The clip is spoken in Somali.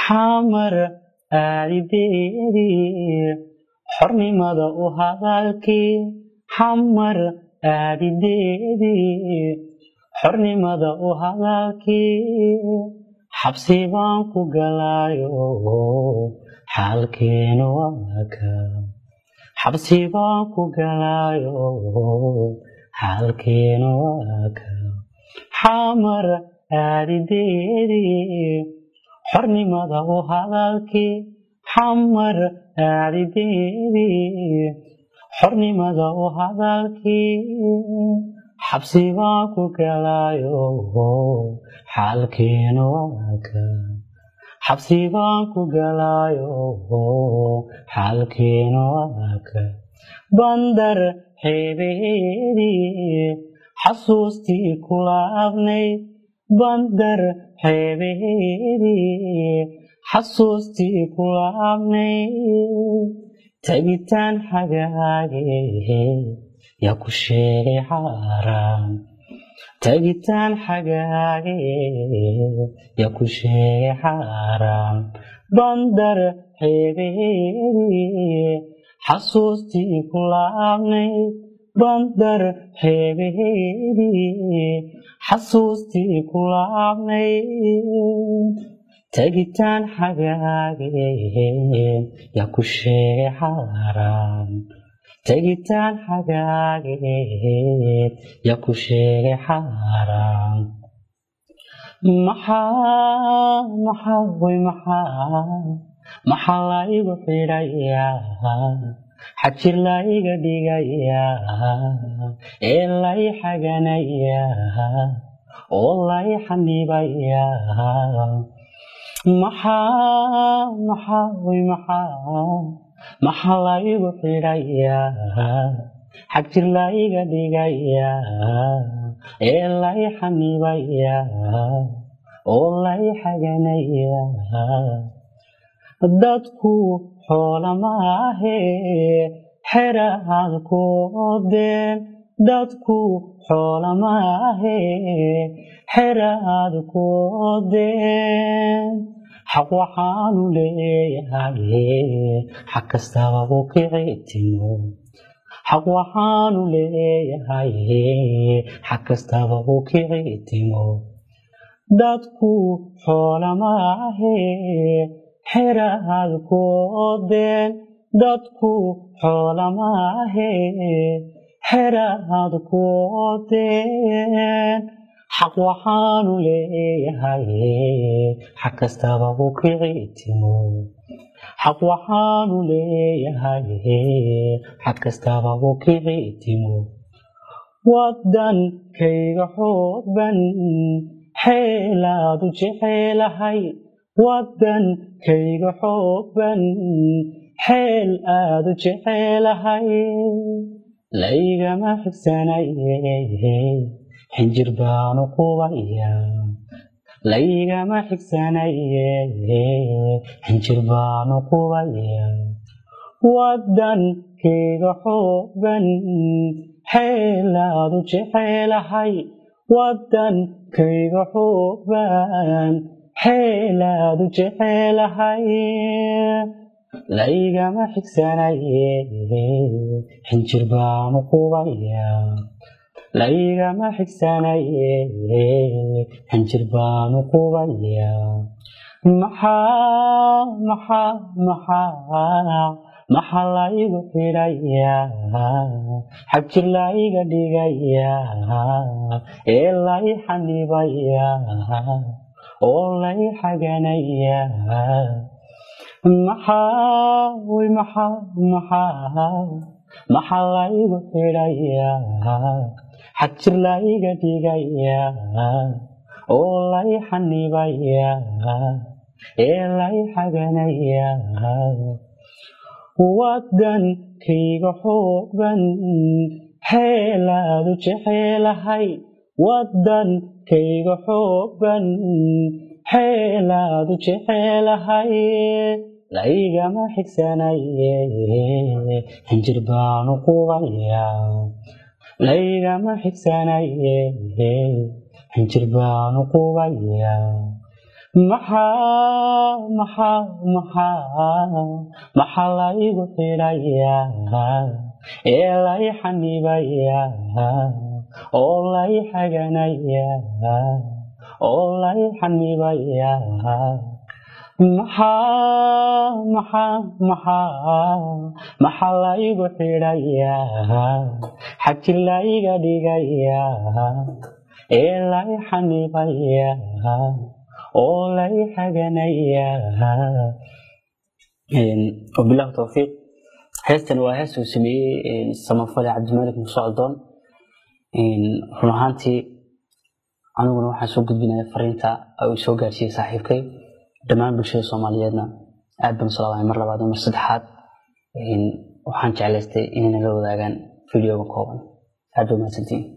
xamar aadideedii xornimada u hadalkii xamar aadideedii xornimada u hadalkii xabsi baan ku galayo xaalkeenu waaka xabsi baan ku galayo xaalkeenu waaka xamar aadideedii xornimada u hadalkii xamar aadideedii xornimada u hadalkii xabsi baan ku galayo xaalkeenu waaka xabsi baan ku galayo xaalkeenu waaka bandar xeebeedii xasuustii kula abnayd bandar xeebeedii xasuustii kula abnayd tagitaan xagaage yaa ku sheegay xaaraan tagitaan xagaage yaa ku sheegay xaaraan bandar xeebeedii xasuustii kula abnayd bandar xeebeedii xasuustii kula abnayd tagitaan xagaage yaa ku sheegay xaaraan tagitaan xagaageed yaa ku sheegay xaaraan maxaa maxaa way maxaa maxaa la igu xidhayaa xajir la iga dhigayaa ee la i xaganayaa oo la i xanibayaa maxaa maxaa way maxaa maxaa la igu xidhayaa xagjir la iga dhigayaa ee la i xanibayaa oo la i xaganayaa dadku xoola maahe xera aad ku odeen dadku xoola maahe xera aad ku odeen xaq waxaanu leeyahay xag kastaba u kici timo xaq waxaanu leeyahay xag kastaba u kici timo dadku xoola maahe xera aad ku odeen dadku xoola maahe xera aad ku odeen xaq waxaanu leeyahay xag kastaba u kici timo xaq waxaanu leeyahay xag kastaba u kici timo waddankayga xoogban xeelaadu jecelahay waddankayga xoogban xeel aadu jecelahay laygama xigsanaye xinjir baanu qubaya laygama xigsanaye xinjir baanu qubaya waddankayga xoogban xeelaadu jecelahay waddankayga xoogban xeelaadu jecelahay laygama xigsanaye xinjir baanu qubaya laygama xigsanaye xinjir baanu qubaya maxaa maxaa maxaa maxaa la igu xidhayaa xagjir la iga dhigayaa ee la i xanibayaa oo la i xaganayaa maxaa way maxaa maxaa maxaa la igu xidhayaa xagjir la iga dhigayaa oo la i xanibayaa ee la i xaganayaa waddankayga xoogban xeelaadu jecelahay waddankayga xoogban xeelaadu jecelahay laygama xigsanaye xinjir baanu qubaya laygama xigsanaye xinjir baanu qubaya maxaa maxaa maxaa maxaa laygu xidhayaa ee lay xanibayaa oo lay xaganayaa oo lay xanibayaa maxaa maxaa maxaa maxaa laygu xidhayaa xaji layga dhigayaa ee lay xanibayaa oo lay xaganayaa wabilahi towfiiq heestan waa hees uu sameeyey samafale cabdimalik musocdoon run ahaantii aniguna waxaan soo gudbinaya fariinta uu soo gaarsiiyey saaxiibkay dhammaan bulshada soomaaliyeedna aad baan usalaamay mar labaad iyo mar saddexaad waxaan jeclaystay inayna la wadaagaan videoga kooban aad ba mahadsantiin